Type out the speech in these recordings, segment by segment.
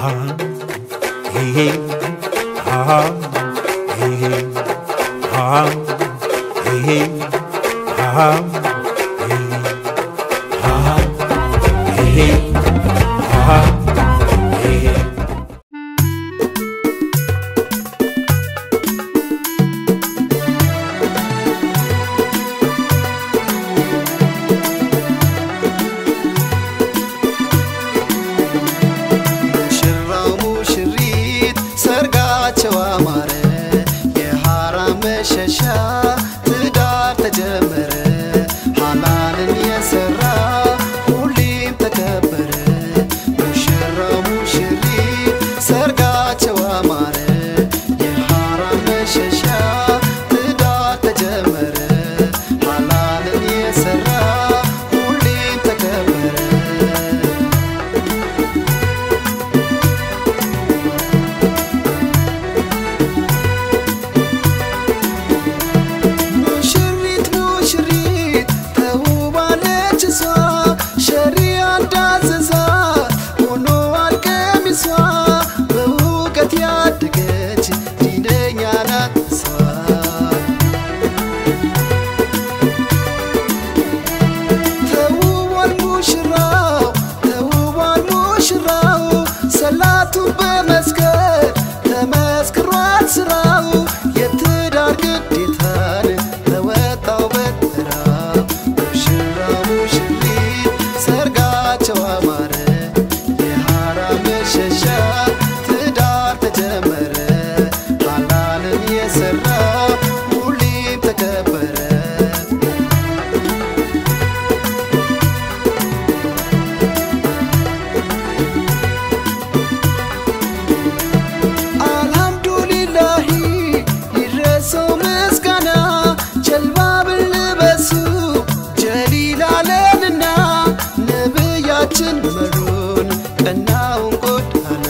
ሙሽራው ሙሽሪት ሰርጋቸው አማረ፣ የሐራም መሸሻ ትዳር ተጀመረ። ሐላልን የሰራ ሁሌም ተከበረ። ሙሽራው ሙሽሪት ሰርጋቸው አማረ፣ የሐራም መሸሻ ትዳር ተጀመረ። ሐላልን የሰራ ሁሌም ተከበረ። ሙሽሪት ሙሽሪት ተውባለች እሷ ሸሪያ እንዳዘዛት ሆኖአል ቀሚሷ በእውቀት ያደገች ዲነኛ ናት እሷ ተውቧል ሙሽራው ተውቧል ሙሽራው ሰላቱን በመስገድ ተመስክሯል ስራው የትዳር ግዴታን ተወጣው በተራ ሙሽራ ሙሽሪት ሰርጋቸው አማረ የሐራም መሸሻ ትዳር ተጀመረ ሐላልን የሰራ ሁሌም ተከበረ አልሐምዱሊላሂ ይድረሰው ምስጋና ጀልባ ብልበሱ ጀሊላለንና ነብያችን መሩን ቀናውን ጎዳና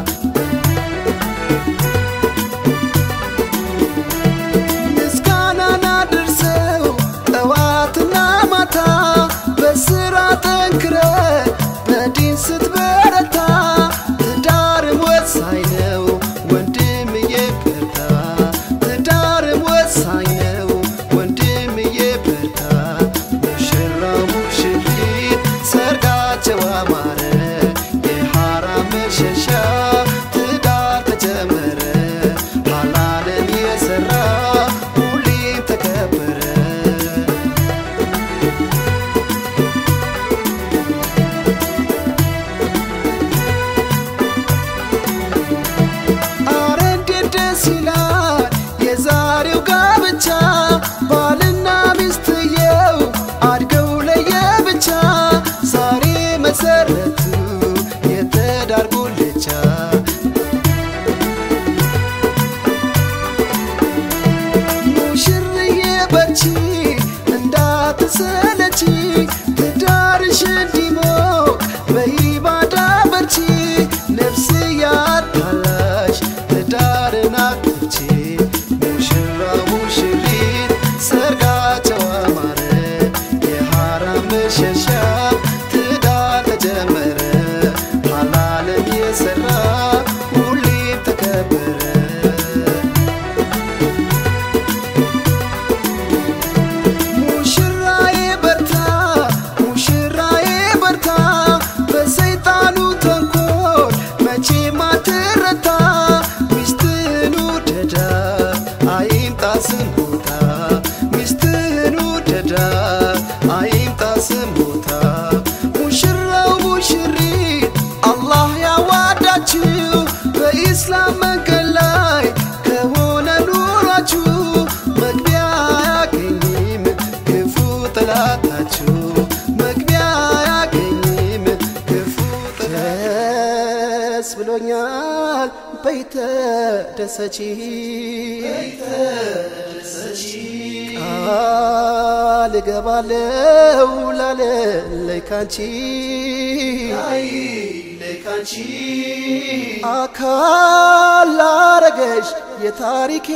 ምስጋናን አድርሰው ጠዋትና ማታ በስራ ጠንክረ በዲን ስትበረታ ትዳርም ወሳኝ ነው ወንድምዬ በርታ ትዳርም ወሳኝ ነው ወንድምዬ በርታ ሙሽራው ሙሽሪት ሰርጋቸው አማረ የሐራም መሸሻ ትዳር ተጀመረ ሐላልን የሰራ ሁሌም ተከበረ አረ እንዴት ደስ ይላል የዛሬው ጋብቻ ባልና ሚስትየው አድገው ለየብቻ ዛሬ መሰረቱ የትዳር ጉልቻ ሙሽርዬ በርቺ እንዳትሰለቺ ትዳርሽ እንዲሞቅ በኢባዳ በርቺ ነፍስ ያታላሽ ትዳርን አትርቺ ሙሽራ ሙሽሪት ሰርጋቸው አማረ የሐራም መሸሻ ትዳር ተጀመረ ሐላልን የሰራ ሁሌም ተከበረ ሙሽራዬ በርታ ሙሽራዬ በርታ በሰይጣኑ ተንኮል መቼም አትረታ ሚስትህን ውደዳ አይምጣ ስሞታ ሚስትህን ውደዳ አይምጣ ስሞታ ሙሽራው ሙሽሪት አላህ ያዋዳችሁ በኢስላም መንገድ ላይ ከሆነ ኑሯችሁ መግቢያ አያገኝም ክፉ ጠላታችሁ መግቢያ አያገኝም ክፉ ደስ ብሎኛል በይተ ደሰቺ ቃል እገባለው ላለለይ ካንቺ አካል ላረገሽ የታሪኬ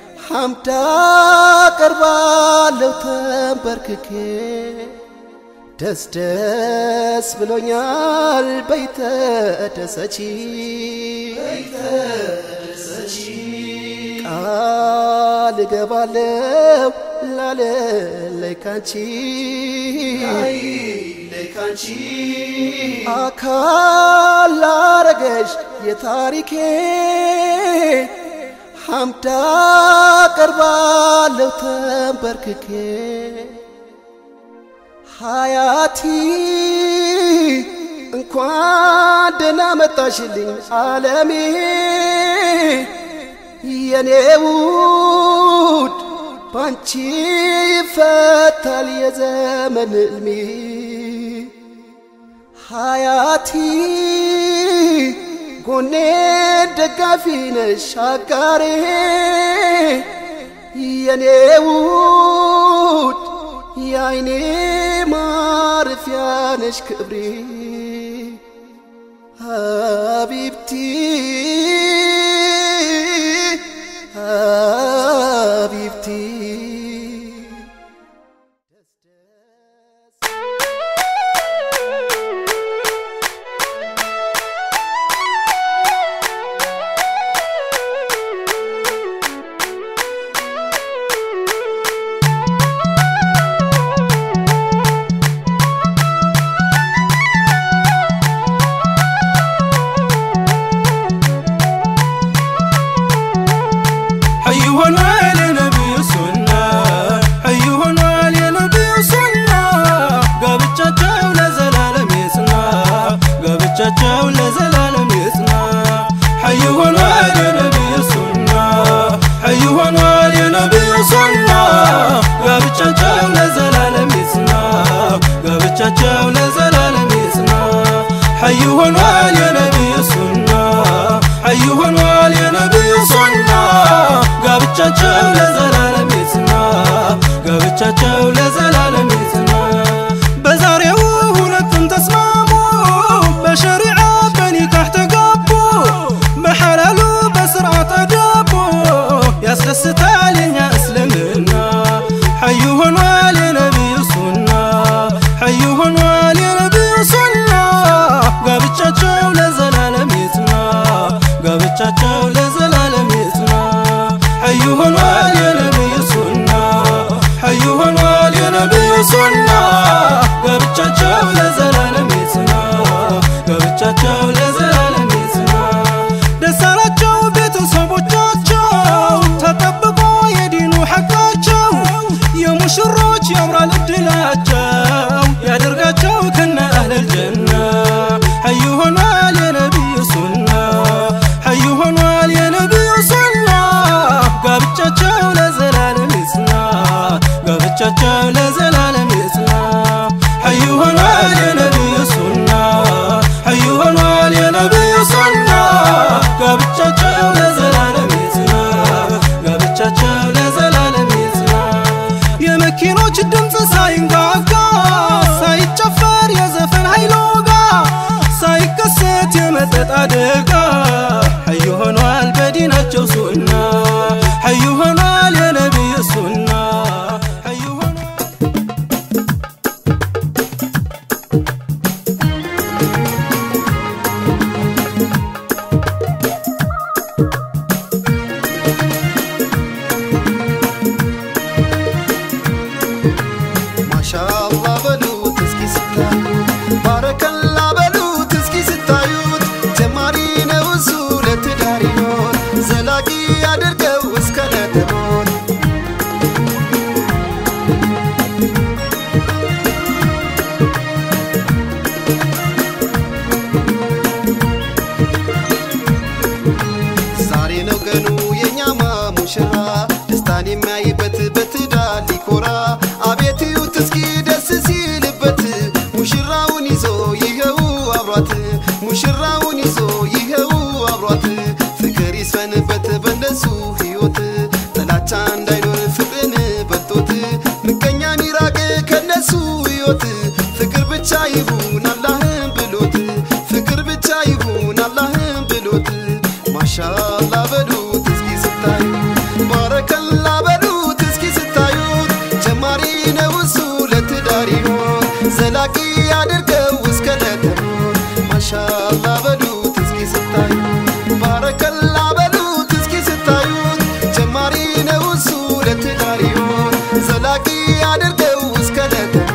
ሐምዳ ቀርባለው ተንበርክኬ ደስ ደስ ብሎኛል በይተደሰቺ ቃል እገባለው ላለለይ ካንቺ አካል ላረገሽ የታሪኬ ሐምዳ ቀርባለው ተንበርክኬ ሀያቲ እንኳን ደህና መጣሽልኝ ዓለሜ የኔ ውድ ባንቺ ይፈታል የዘመን ዕልሜ ሀያቲ ጎኔ ደጋፊ ነሽ አጋሬ የኔ ውድ የአይኔ ማረፊያ ነሽ ክብሬ ሀቢብቲ ሀቢብቲ حي ሆኗል የነቢዩ ሱና حي ሆኗል የነቢዩ ሱና ጋብቻቸው ለዘላለም ይጽና ጋብቻቸው ለዘላለም ይጽና حي ሆኗል የነቢዩ ሱና حي ሆኗል የነቢዩ ሱና ጋብቻቸው ለዘላለም ይጽና ጋብቻቸው ለዘላለም ይጽና حي ሆኗል የነቢዩ ሱና حي ሆኗል የነቢዩ ሱና ጋብቻቸው ለዘላለም ይጽና ጋብቻቸው ለዘላለም ይጽና በዛሬው ሁለቱም ተስማሙ በሸሪዓ በኒካህ ተጋቡ በሐላሉ በስርዓት ተዳቡ ያስደስታል የኛ እስልምና ሐዩ ሆኗል የነቢዩ ሱና ሐዩ ሆኗል የነቢዩ ሱና ጋብቻቸው ለዘላለም ይጽና ጋብቻቸው ለዘላለም ይጽና ሐዩ ሆኗል የነቢዩ ሱና ሐዩ ሆኗል የነቢዩ ሱና ጋብቻቸው ለዘላለም ይጽና ጋብቻቸው ለዘላለም ይጽና ደስ አላቸው ቤተሰቦቻቸው ተጠብቆ የዲኑ ሐቃቸው የሙሽሮች ያምራል እድላቸው ያደርጋቸው ከነ አህለል ጀና ሐዩ ሆኗል የነቢዩ ሱና ሐዩ ሆኗል የነቢዩ ሱና ጋብቻቸው ለዘላለም ይጽና ጋብቻቸው ለዘላለም ይጽና ሐዩ ሆኗል የነቢዩ ሱና ሐዩ ሆኗል የነቢዩ ሱና ጋብቻቸው ለዘላለም ይጽና ጋብቻቸው ለዘላለም ይጽና የመኪኖች ድምፅ ሳይንጋጋ ሳይጨፈር የዘፈን ኃይሎጋ ሳይከሰት የመጠጥ አደጋ ሐዩ ሆኗል በዲናቸው ሱና ሐዩ ሆኗል የነቢዩ ሱና ሐዩ ሆኗል ማሻአላ በሉት እስኪ ስታዩት ባረከላ በሉት እስኪ ስታዩት ጀማሪ ነው እሱ ለትዳር ሕይወት ዘላቂ አድርገው እስከ ለተሞት ዛሬ ነው ቀኑ የኛማ ሙሽራ ደስታን የሚያይበት በትዳር ሊኮራ አቤት እዩት እስኪ ደስ ሲልበት ሙሽራውን ይዞ ይኸው አብሯት ሙሽራውን ይዞ ይኸው አብሯት ፍቅር ይስፈንበት በእነሱ ሕይወት ጥላቻ እንዳይኖር ፍቅርን በልጦት ምቀኛን ይራቅ ከነሱ ሕይወት ፍቅር ብቻ ይሁን አላህን ብሎት ፍቅር ብቻ ይሁን አላህን ብሎት ማሻአላ በሉት እስኪ ስታዩት ባረከላ በሉት እስኪ ስታዩት ጀማሪ ነው እሱ ለትዳር ሕይወት ዘላቂ አድርገው እስከ ለተሞት ማሻላ በሉት እስኪ ስታዩ ባረከላ በሉት እስኪ ስታዩት ጀማሪ ነው እሱ ለትዳር ይሆን ዘላቂ አድርገው እስከ ለተሞት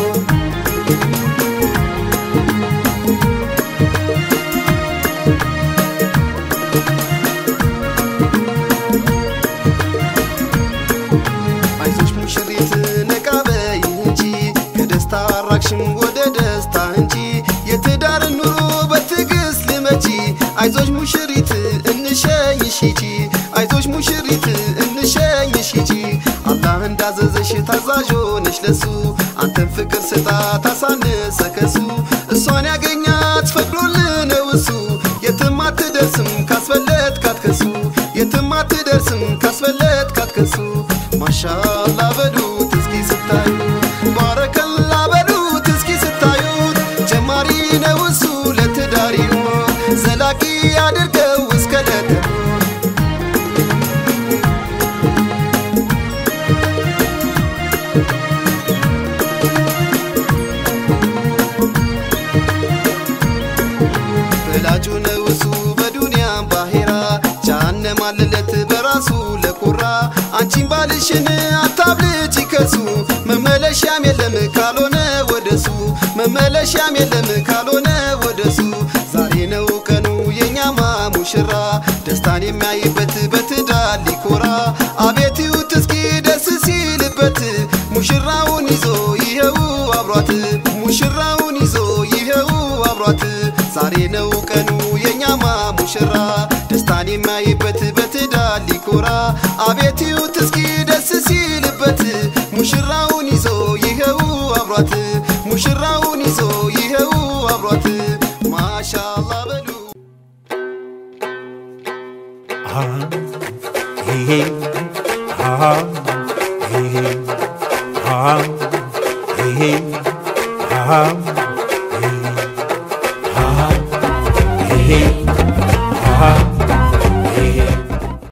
አይዞሽ ሙሽሪት ነቃ በይ እንጂ ከደስታ አራቅሽም ወደ ደስታ እንጂ የትዳር ኑሮ በትዕግስት ልመቺ አይዞሽ ሙሽሪት እንሸኝሽ ሂጂ አይዞሽ ሙሽሪት እንሸኝሽ ሂጂ አላህ እንዳዘዘሽ ታዛዥ ሆነሽ ለሱ አንተን ፍቅር ስጣ ታሳነሰ ከሱ እሷን ያገኛት ፈቅዶልህ ነው እሱ የትም አትደርስም ካስፈለት ካትከሱ የትም አትደርስም ካስፈለት ካትከሱ ማሻላ በሉት እስኪ ስታዩት ባረከላ በሉት እስኪ ስታዩት ጀማሪ ነው እሱ ለትዳር ይሆን ዘላቂ አድርገው እስከ ለተሞት ወላጁ ነው እሱ በዱንያም ባሄራ ጃሃንም አለለት በራሱ ለኩራ አንቺን ባልሽን አታብልጭ ከሱ መመለሻም የለም ካልሆነ ወደሱ መመለሻም የለም ካልሆነ ወደሱ ዛሬ ነው ቀኑ የኛማ ሙሽራ ደስታን የሚያይበት በትዳር ሊኮራ አቤት ይዩት እስኪ ደስ ሲልበት ሙሽራውን ይዞ ይኸው አብሯት ሙሽራውን ይዞ ይኸው አብሯት ዛሬ ነው ቀኑ የኛማ ሙሽራ ደስታን የሚያይበት በትዳር ሊኮራ አቤት ይዩት እስኪ ደስ ሲልበት ሙሽራውን ይዞ ይኸው አብሯት ሙሽራውን ይዞ ይኸው አብሯት ማሻላ በሉ Hey,